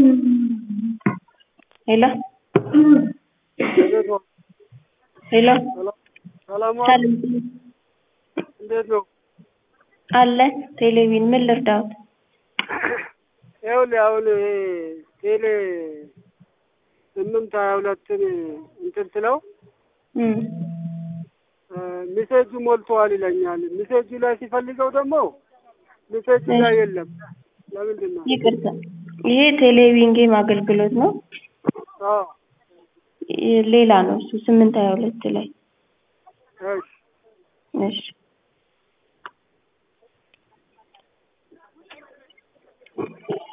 ሄሎ እንዴት ነው? ሄሎ ሰላም ዋሉ? ሰላም እንዴት ነው? አለ ቴሌቪዥን ምን ልርዳዎት? ይኸውልህ አሁን ይሄ ቴሌ ስምንት ሀያ ሁለትን እንትን ስለው እም ሚሴጁ ሞልተዋል ይለኛል። ሚሴጁ ላይ ሲፈልገው ደግሞ ሚሴጁ ላይ የለም። ለምንድን ነው? ይቅርታ ይሄ ቴሌቪዥን ጌም አገልግሎት ነው። አዎ ይ- ሌላ ነው እሱ ስምንት ሀያ ሁለት ላይ እሺ እሺ